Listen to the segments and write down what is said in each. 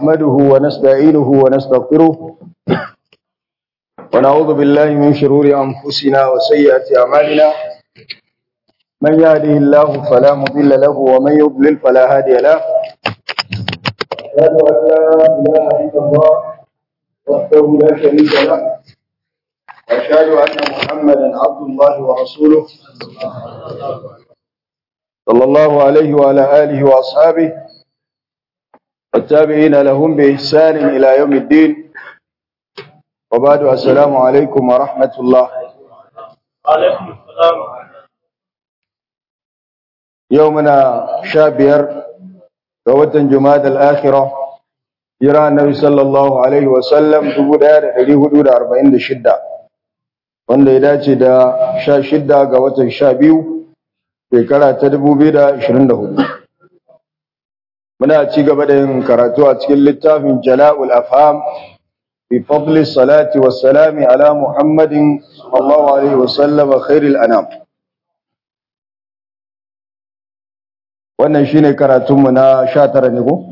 نحمده ونستعينه ونستغفره ونعوذ بالله من شرور أنفسنا وسيئات أعمالنا من يهده الله فلا مضل له ومن يضلل فلا هادي له أشهد أن لا إله إلا الله وحده لا شريك له وأشهد أن محمدا عبد الله ورسوله صلى الله عليه وعلى آله وأصحابه والتابعين لهم بإحسان إلى يوم الدين وبعد السلام عليكم ورحمة الله عليكم السلام يومنا شابير قوة جماد الآخرة جرى النبي صلى الله عليه وسلم تبدا da ɗari hudu da arba'in da shidda wanda ya dace da sha shidda ga watan sha biyu shekara ta dubu biyu da ashirin da hudu muna ci gaba da yin karatu a cikin littafin jala'ul afham fi fadli salati wa salami ala muhammadin sallallahu alaihi wa sallam khairil anam wannan shine karatunmu na 19 ne ko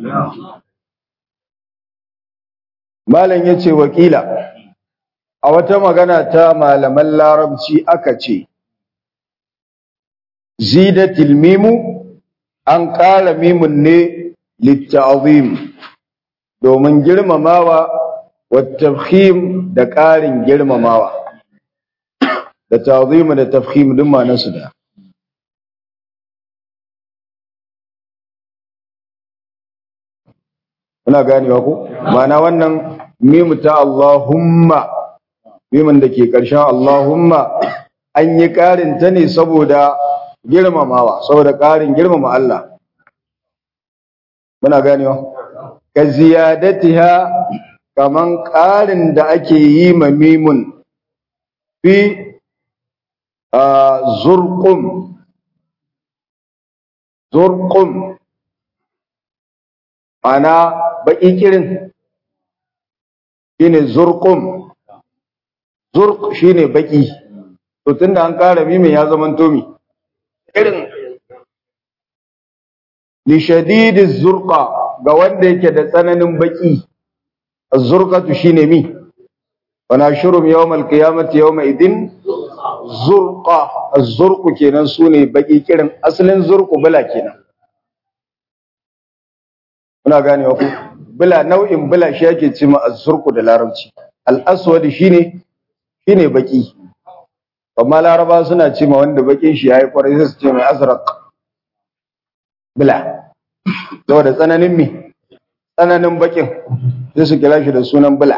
malam yace wakila a wata magana ta malaman larabci aka ce zidatil mimu an ƙara mimun ne litta'azim domin girmamawa wattafhim da ƙarin girmamawa da ta'zim da tafhim duk ma'anarsu da kuna ganewa ko ma'ana wannan mimu ta Allahumma mimun da ke ƙarshen Allahumma an yi ƙarin ta ne saboda girmamawa saboda ƙarin girmama Allah muna ganewa ka ziyadatiha kaman ƙarin da ake yi ma mimun fi zurqum zurqum ana baki kirin shine zurqum zurq shine baki to tunda an ƙara mimin ya zama tomi irin li shadidi zurqa ga wanda yake da tsananin baki az-zurqatu shine mi wa nashurum yawmal qiyamati yawma idin zurqa az-zurqu kenan sune baki kirin asalin zurqu bala kenan kuna gane ku bala nau'in bala shi yake cewa az-zurqu da larabci al-aswad shine shine baki amma laraba suna ce ma wanda bakin shi yayi kwarai sai su ce mai azraq bila saboda tsananin mi tsananin bakin sai su kira shi da sunan bila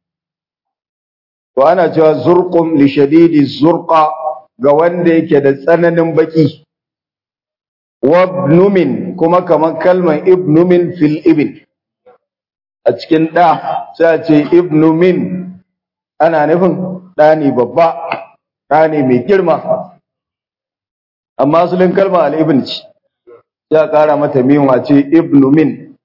to ana cewa zurqum li shadidi zurqa ga wanda yake da tsananin baki wabnumin kuma kamar kalmar ibnumin fil ibn a cikin da sai a ce ibnumin ana nufin ɗani babba ɗani mai girma amma asalin kalma al'ibn ce ya ƙara mata miwa ce ibnu min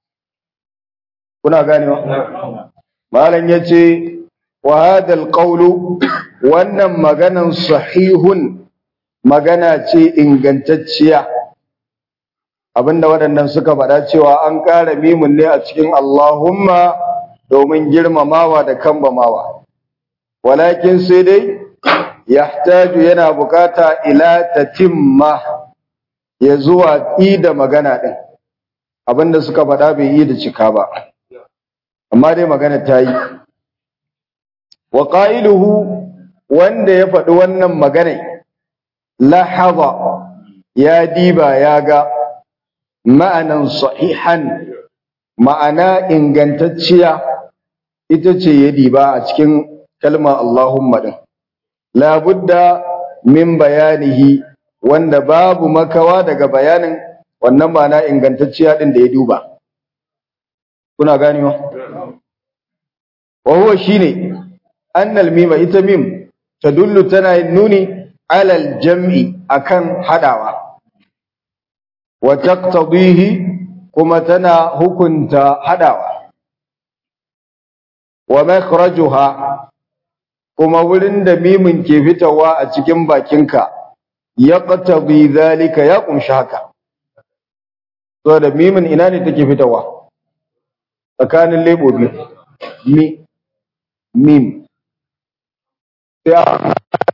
kuna ganewa malam ya ce wa hadal qawlu wannan maganan sahihun magana ce ingantacciya abinda waɗannan suka faɗa cewa an ƙara mimun ne a cikin Allahumma domin girmamawa da kambamawa walakin sai dai yahtaju yana bukata ila tatimma ya zuwa da magana din abinda suka faɗa bai yi da cika ba amma dai magana ta yi wa qailuhu wanda ya faɗi wannan magana lahaza ya diba ya ga ma'anan sahihan ma'ana ingantacciya ita ce ya diba a cikin kalmar Allahumma din labudda min bayanihi wanda babu makawa daga bayanin wannan ma'ana ingantacciya din da ya duba kuna gani wa wa huwa shine annal mima ita mim tadullu tana nuni alal jam'i akan hadawa wa taqtadihi kuma tana hukunta hadawa wa makhrajuha kuma wurin da mimin ke fitawa a cikin bakinka ya qatabi zalika ya kunshi haka so da mimin ina ne take fitawa tsakanin lebo biyu mi mim sai a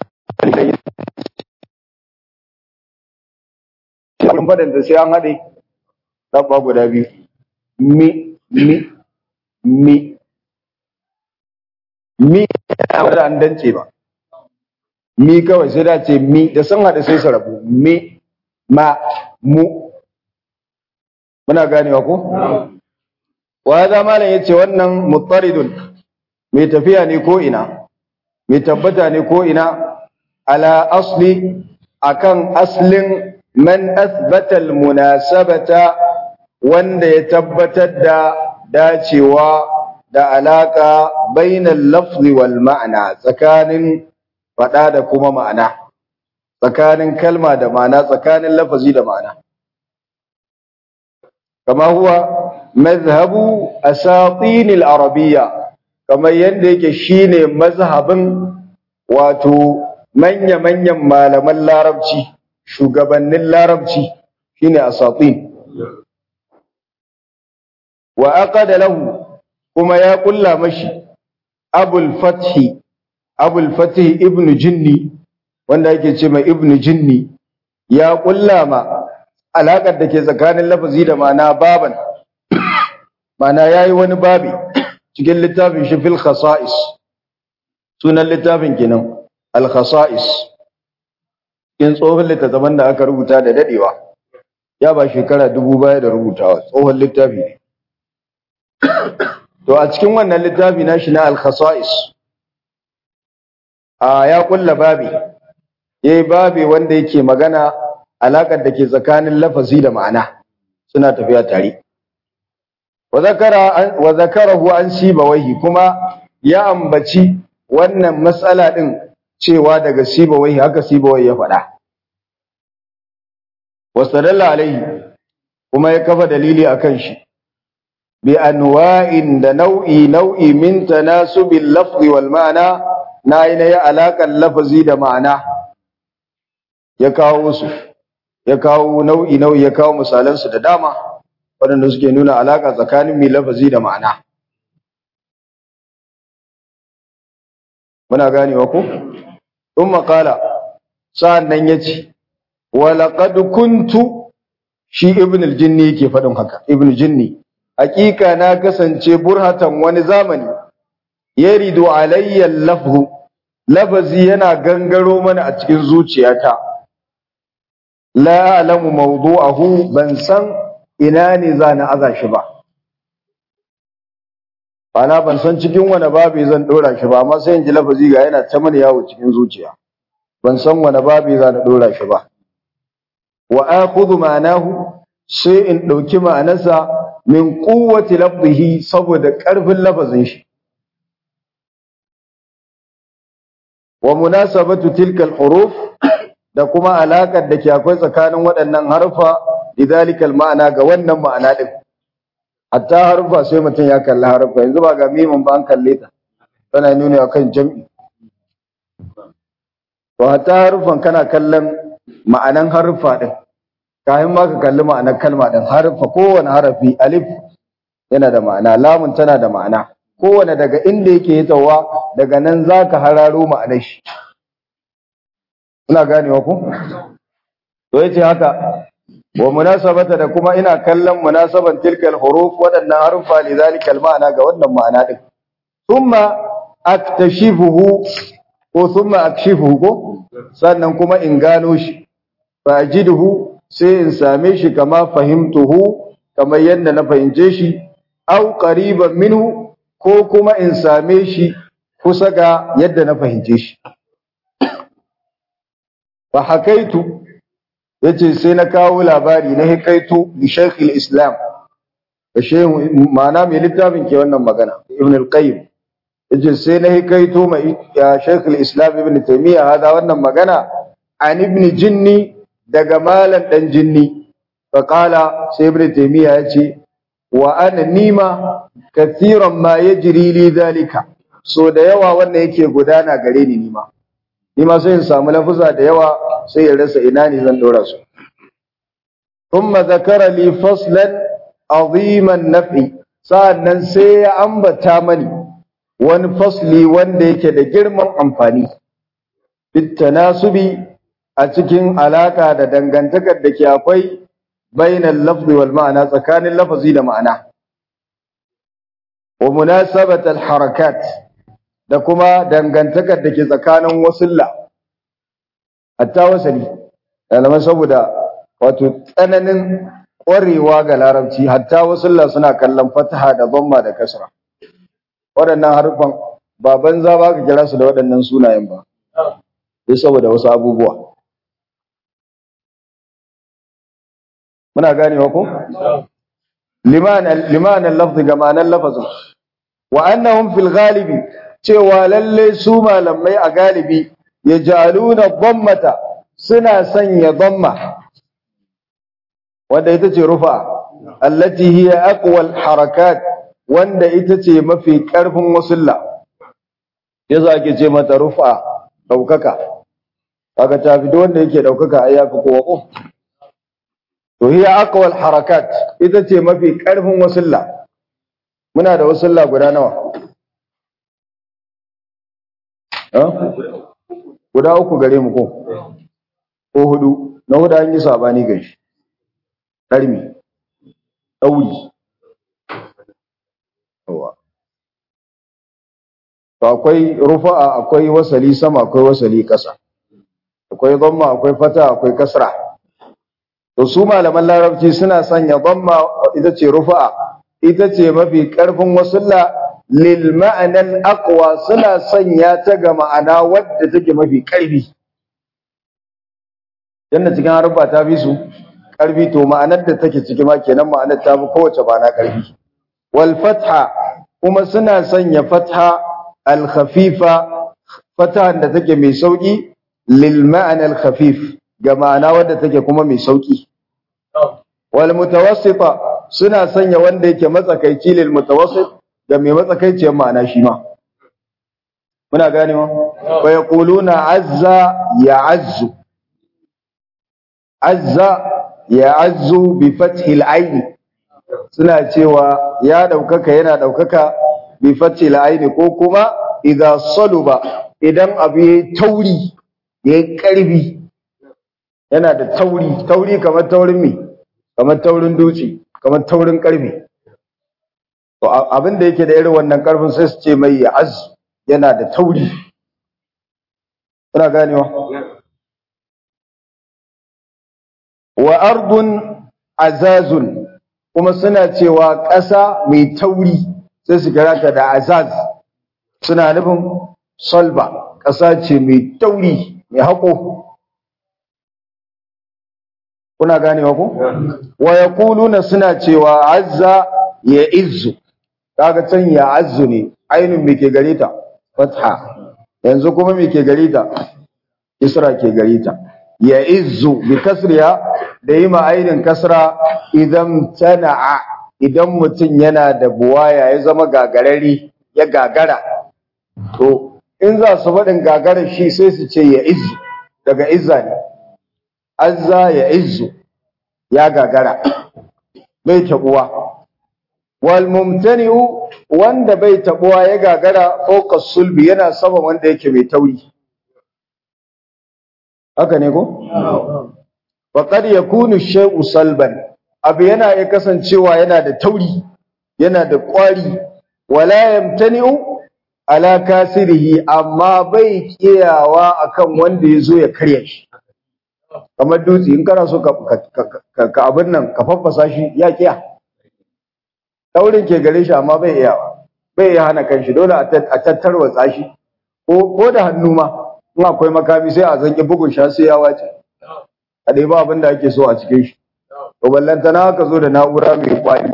abin faɗin da sai an haɗe ɗabba guda biyu mi mi mi mi ba da an dance ba mi kawai sai da ce mi da sun haɗe sai su rabu mi ma mu muna ganewa ko wa hada malam yace wannan muttaridun mai tafiya ne ko ina mai tabbata ne ko ina ala asli akan aslin man athbata almunasabata wanda ya tabbatar da dacewa da alaka bainal lafzi wal ma'ana tsakanin fada da kuma ma'ana tsakanin kalma da ma'ana tsakanin lafazi da ma'ana kama huwa mazhabu asatinil arabiyya kamar yadda yake shine mazhabin wato manya-manyan malaman larabci shugabannin larabci shine asatin wa aqada lahu kuma ya kulla mashi abul fathi abul fathi ibnu jinni wanda yake ce mai ibnu jinni ya kulla ma alakar da ke tsakanin lafazi da ma'ana baban ma'ana yayi wani babi cikin littafin shi fil khasa'is sunan littafin kenan al khasa'is cikin tsohon littattafan da aka rubuta da dadewa ya ba shekara dubu baya da rubutawa tsohon littafi ne to a cikin wannan littafi na shi na al khasa'is a ya kulla babi yayi babi wanda yake magana alakar da ke tsakanin lafazi da ma'ana suna tafiya tare wa zakarahu an sibawaihi kuma ya ambaci wannan matsala din cewa daga sibawaihi haka sibawaihi ya faɗa wasadalla alaihi kuma ya kafa dalili akan shi bi anwa'in da nau'i nau'i min tanasubil lafzi wal ma'ana na yi na yi alaƙar lafazi da ma'ana ya kawo su ya kawo nau'i nau'i ya kawo misalansu da dama waɗanda suke nuna alaƙa tsakanin mai lafazi da ma'ana. Muna ganewa ku? Ɗun makala, sa'an nan ya ce, Walaƙad kuntu shi Ibn al-Jinni yake faɗin haka, Ibn Jinni, hakika na kasance burhatan wani zamani, ya rido alayyar lafzu, lafazi yana gangaro mana a cikin zuciyata. La alamu mawdu'ahu ban san ina ne za na aza shi ba ana ban san cikin wani babi zan dora shi ba amma sai in ji lafazi ga yana ta mana yawo cikin zuciya ban san wani babi za na dora shi ba wa akhudhu ma'anahu sai in dauki ma'anarsa min quwwati lafzihi saboda karfin lafazin shi wa munasabatu tilka al-huruf da kuma alakar da ke akwai tsakanin waɗannan harfa lidalikal ma'ana ga wannan ma'ana din hatta harfa sai mutum ya kalli harfa yanzu ba ga mimin ba an kalle ta tana nuni akan jam'i to hatta harfan kana kallon ma'anan harfa din kafin ma ka kalli ma'anar kalma din harfa kowane harafi alif yana da ma'ana lamun tana da ma'ana kowane daga inda yake hitawa daga nan zaka hararo ma'anar shi ina ganewa ku to yace haka wa munasabata da kuma ina kallon munasaban tilkal huruf wadannan harufa li zalika ma'ana ga wannan ma'ana din thumma aktashifuhu ko thumma akshifuhu ko sannan kuma in gano shi fa ajiduhu sai in same shi kama fahimtuhu kamar yadda na fahimce shi au qariban minhu ko kuma in same shi kusa ga yadda na fahimce shi fa hakaitu yace sai na kawo labari na hikaitu bi Sheikh islam da shehu ma'ana mai littafin ke wannan magana Ibn al-Qayyim yace sai na hikaito mai ya Sheikh islam Ibn Taymiyyah hada wannan magana an Ibn Jinni daga malam dan Jinni fa qala sai Ibn Taymiyyah yace wa ana nima kathiran ma yajri li dhalika so da yawa wannan yake gudana gare ni nima nima sai in samu lafuza da yawa sai ya rasa ina ne zan dora su thumma zakara li faslan aziman naf'i sa'annan sai ya ambata mani wani fasli wanda yake da girman amfani bitanasubi a cikin alaka da dangantakar da ke akwai bainal lafzi wal ma'ana tsakanin lafazi da ma'ana wa munasabat al harakat da kuma dangantakar da ke tsakanin wasulla hatta wasali malaman saboda wato tsananin ƙwarewa ga larabci hatta wasulla suna kallon fataha da dhamma da kasra waɗannan harfan ba banza ba ka kira su da waɗannan sunayen ba sai saboda wasu abubuwa muna ganewa ko liman liman al-lafz ga ma'anar lafazin wa annahum fil ghalibi cewa lalle su malamai a galibi yaj'aluna dhammata suna sanya dhamma wanda ita ce rufa allati hiya aqwal harakat wanda ita ce mafi karfin wasulla yasa ake ce mata rufa daukaka kaga ta fi wanda yake daukaka ai yafi kowa ko to hiya aqwal harakat ita ce mafi karfin wasulla muna da wasulla guda nawa guda uku gare mu ko ko hudu na hudu an yi sabani ga shi ƙarmi ɗauri to akwai rufa'a akwai wasali sama akwai wasali ƙasa akwai dhamma akwai fata akwai kasra to su malaman larabci suna sanya dhamma ita ce rufa'a ita ce mafi ƙarfin wasulla lil ma'anan aqwa suna sanya ta ga ma'ana wadda take mafi ƙarfi yanda cikin harfa ta fi su ƙarfi to ma'anar da take ciki ma kenan ma'anar ta fi kowace ma'ana ƙarfi wal fatha kuma suna sanya fatha al khafifa fatha da take mai sauki lil ma'ana al khafif ga ma'ana wadda take kuma mai sauki wal mutawassita suna sanya wanda yake matsakaici lil mutawassit ga mai matsakaiciyar ma'ana shi ma muna ganewa wa yaquluna azza ya azzu azza ya azzu bi fathil aini suna cewa ya daukaka yana daukaka bi fathil aini ko kuma idza saluba idan abu yayi tauri yayi karfi yana da tauri tauri kamar taurin mi kamar taurin dutse kamar taurin karfi to abin da yake da irin wannan karfin sai su ce mai ya azzu yana da tauri kuna ganewa wa ardun azazun kuma suna cewa ƙasa mai tauri sai su kira ta da azaz suna nufin solba ƙasa ce mai tauri mai haƙo kuna ganewa ko wa yaquluna suna cewa azza ya izzu kaga can ya azzu ne ainun me ke gare ta fatha yanzu kuma me ke gare ta isra ke gare ta ya izzu bi kasriya da yi ma'ainin kasra idan tana'a idan mutum yana da buwaya ya zama gagarari ya gagara to in za su faɗin gagarar shi sai su ce ya izzu daga izza ne azza ya izzu ya gagara bai taɓuwa wal mumtani'u wanda bai taɓuwa ya gagara fawqa sulbi yana sama wanda yake mai tauri haka ne ko wa qad yakunu shay'u salban abu yana iya kasancewa yana da tauri yana da ƙwari wala yamtani'u ala kasirihi amma bai kiyawa akan wanda yazo ya karya shi kamar dutse in kana so ka ka abin nan ka faffasa shi ya kiya taurin ke gare shi amma bai iyawa bai iya hana kanshi dole a tattarwatsa shi ko ko da hannu ma in akwai makami sai a zanki bugun sha sai ya wace a dai ba abin da ake so a cikin shi to ballantana ka zo da na'ura mai kwari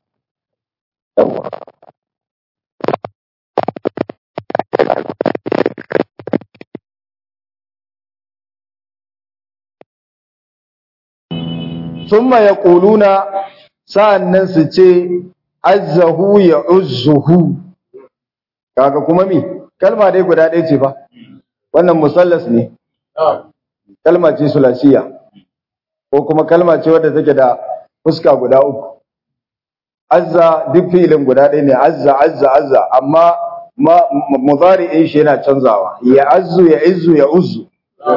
summa yaquluna sa'annan su ce azzahu ya uzzuhu kaga kuma mi kalma dai guda ɗaya ce fa wannan musallas ne kalma ce sulasiya ko kuma kalma ce wadda take da fuska guda uku azza duk filin guda ɗaya ne azza azza azza amma mudari'in shi yana canzawa ya azzu ya izzu ya uzzu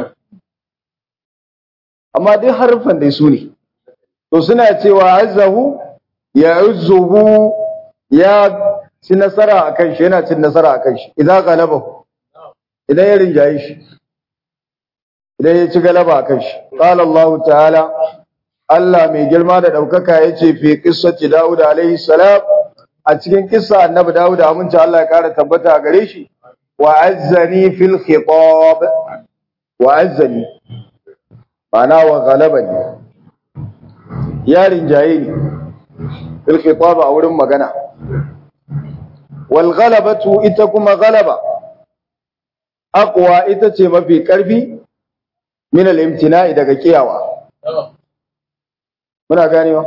amma duk harfan dai su ne to suna cewa azzahu ya uzzuhu ya ci nasara a kan shi yana cin nasara a kan shi idan galabahu idan ya rinjaye shi idan ya ci galaba a kan shi qala Allah ta'ala Allah mai girma da daukaka yace fi qissati Dawud alaihi salam a cikin kissa annabi Dawud aminci Allah ya kara tabbata a gare shi wa azzani fil khitab wa azzani ma'ana wa ghalabani ya rinjaye ni fil khitab a wurin magana wal ghalabatu ita kuma ghalaba aqwa ita ce mafi karfi min al imtina'i daga kiyawa muna ganewa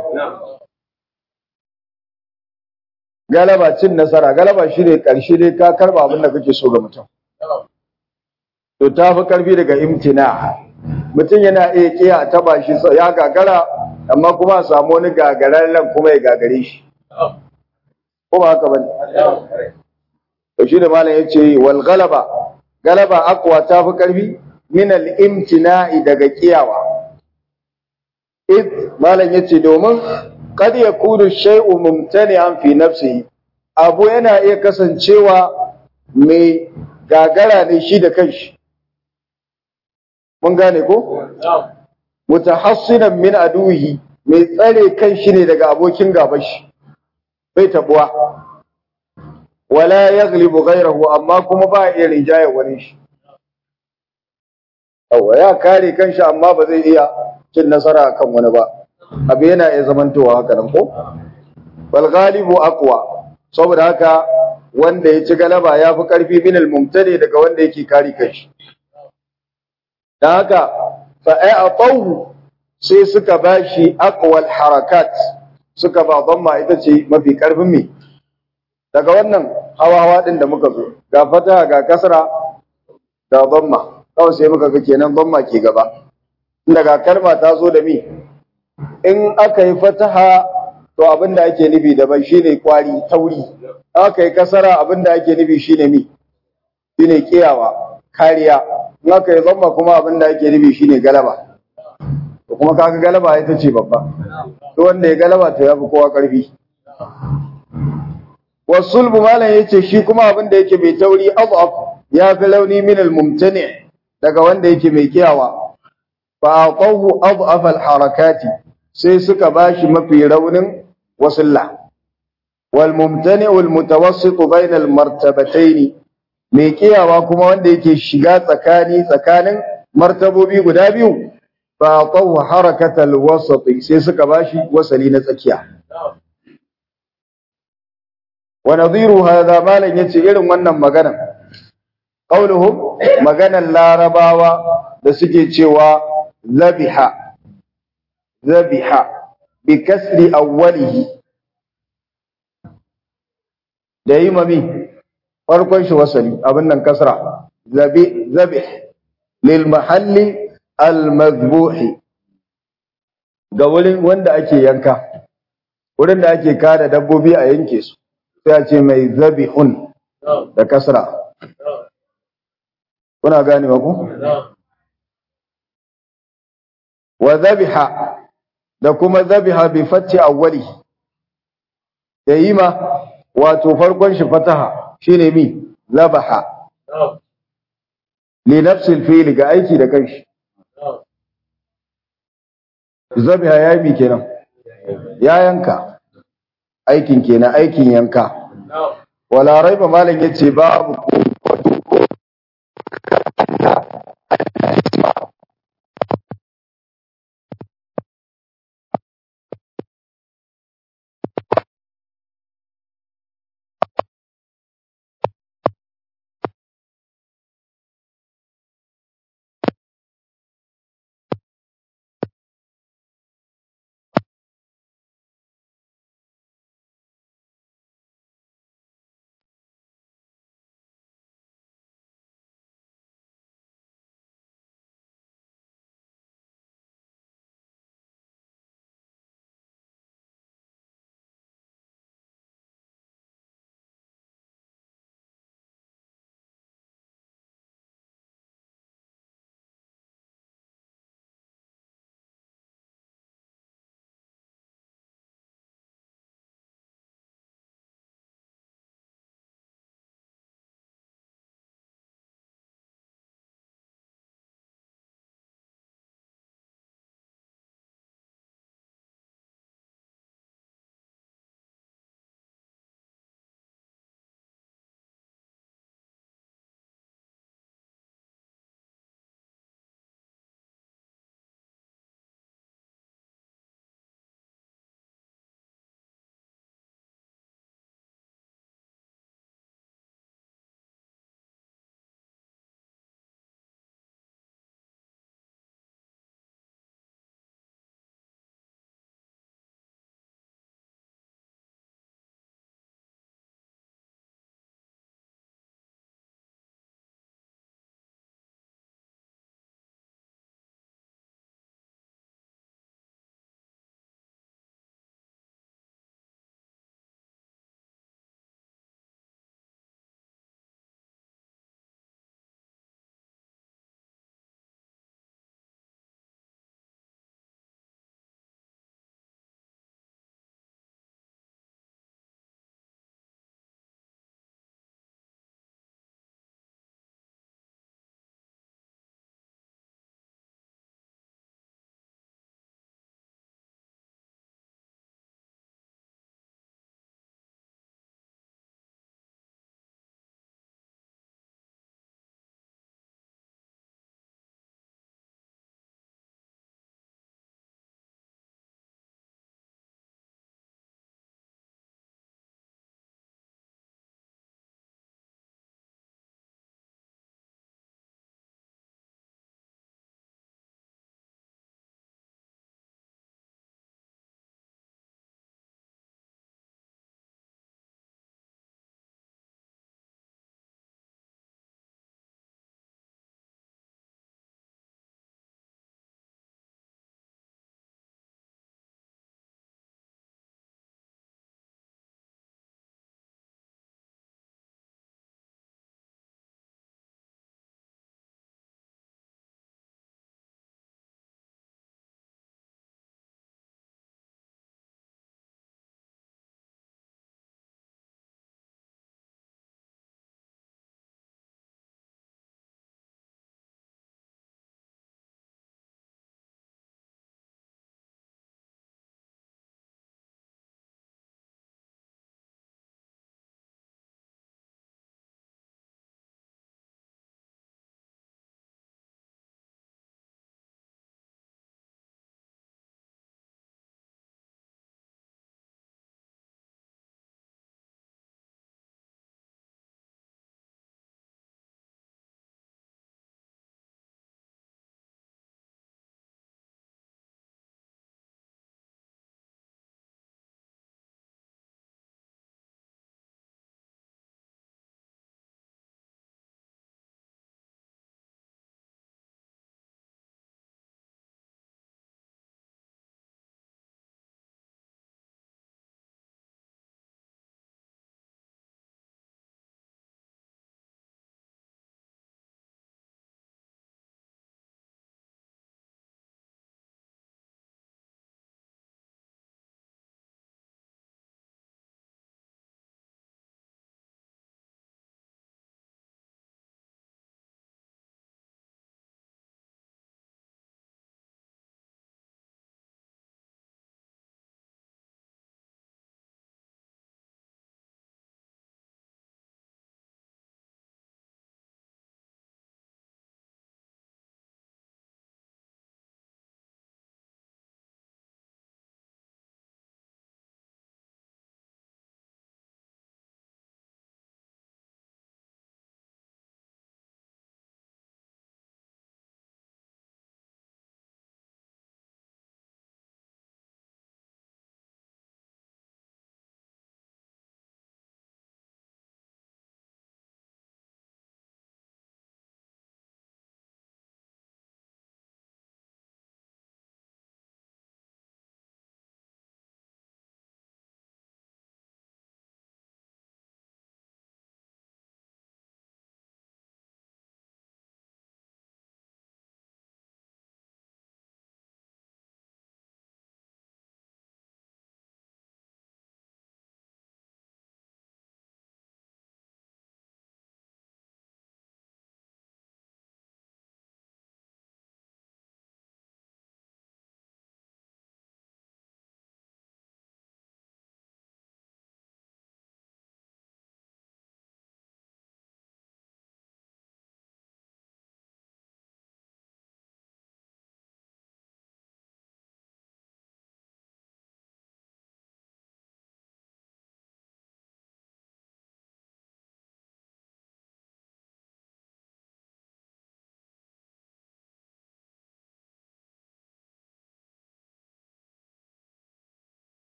galaba cin nasara galaba shine karshe dai ka karba abin da kake so ga mutum to ta fi karfi daga imtina mutum yana iya kiya taba shi ya gagara amma kuma a samu wani gagararren kuma ya gagare shi ko ba haka bane to shi da malam yace wal galaba galaba aqwa ta fi karfi min al imtina'i daga kiyawa id malam yace domin kad yakunu shay'u mumtani'an fi nafsihi abu yana iya kasancewa mai gagara ne shi da kanshi mun gane ko mutahassinan min aduhi mai tsare kanshi ne daga abokin gaban shi bai tabuwa wala yaghlibu ghayrahu amma kuma ba iya rinjaye wani shi yawa ya kare kanshi amma ba zai iya cin nasara kan wani ba abu yana iya zamantowa haka nan ko wal ghalibu aqwa saboda haka wanda ya ci galaba ya fi karfi min al mumtadi daga wanda yake kare kanshi dan haka fa a'tahu sai suka bashi aqwal harakat suka ba dhamma ita ce mafi karfin me daga wannan hawa hawa din da muka zo ga fata ga kasra da dhamma kawai sai muka ga kenan dhamma ke gaba daga kalma ta zo da mi in aka yi fataha to abinda ake nufi daban shine kwari tauri aka yi kasara abinda ake nufi shine mi shine kiyawa kariya in aka yi dhamma kuma abinda ake nufi shine galaba to kuma kaga galaba ita ce babba to wanda ya galaba to yafi kowa karfi wasulbu malam yace shi kuma abin da yake mai tauri adaf ya fi launi min al-mumtani daga wanda yake mai kiyawa fa aqahu adaf al-harakati sai suka bashi mafi raunin wasilla wal mumtani wal mutawassit bayna al-martabatayn mai kiyawa kuma wanda yake shiga tsakani tsakanin martabobi guda biyu fa aqahu harakatal wasat sai suka bashi wasali na tsakiya wa nadhiru hadha malan yace irin wannan magana qauluhum maganan larabawa da suke cewa zabiha zabiha bi kasri awwalihi da yi mami farkon shi wasali abin nan kasra zabi zabih lil mahalli al madhbuhi ga wurin wanda ake yanka wurin da ake kada dabbobi a yanke su sai a ce mai zabihun da kasra kuna gane ku wa zabiha da kuma zabiha bi fatti awwali da yi ma wato farkon shi fataha shine mi zabaha li nafsil fi'l ga aiki da kanshi zabiha ya yi kenan ya yanka aikin kenan aikin yanka wala raiba malam yace babu